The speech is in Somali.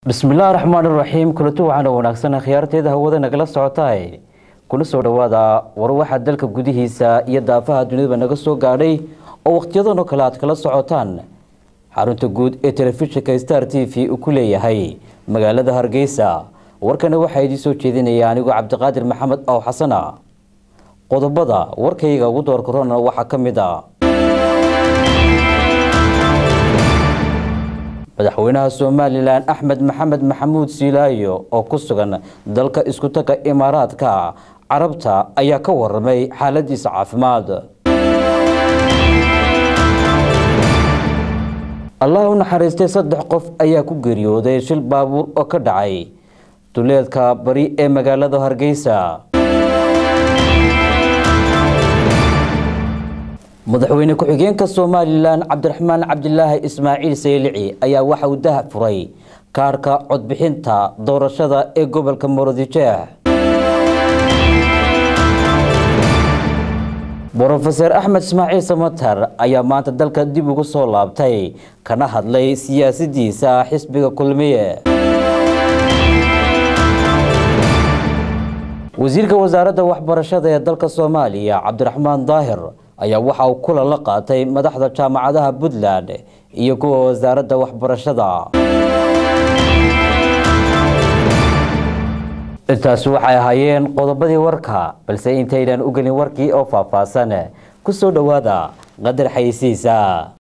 bismillaahi raxmaan iraxiim kulanti waxaana wanaagsan khiyaarteeda hawada nagala socotaay kuna soo dhowaada war waxaa dalka gudihiisa iyo daafaha dunidaba naga soo gaadhay oo wakhtiyadan oo kale aad kala socotaan xarunta guud ee telefishinka star t v uu ku leeyahay magaalada hargeysa warkana waxaa idiin soo jeedinaya anigoo cabdiqaadir maxamed ow xasana qodobada warkayga ugu door korona waxaa ka mid a madaxweynaha somalilan axmed maxamed maxamuud siilaayo oo ku sugan dalka iskutaga imaaraadka carabta ayaa ka waramay xaaladiisa caafimaad allah u naxariistay saddex qof ayaa ku geeriyooday shil baabuur oo ka dhacay duleedka bari ee magaalada hargeysa madaxweyne ku-xigeenka somalilan cabdiraxmaan cabdilaahi ismaaciil saylici ayaa waxa uu daha furay kaarka codbixinta doorashada ee gobolka muradjeex brofeser axmed ismaaciil samatar ayaa maanta dalka dib ugu soo laabtay kana hadlay siyaasadiisa xisbiga kulmiye wasiirka wasaaradda waxbarashada ee dalka soomaaliya cabdiraxmaan daahir ayaa waxa uu kulan la qaatay madaxda jaamacadaha puntland iyo kuwa wasaaradda waxbarashada intaasi waxay ahaayeen qodobadii warka balse intaynaan u gelin warkii oo faahfaahsan ku soo dhowaada qadar xayisiisa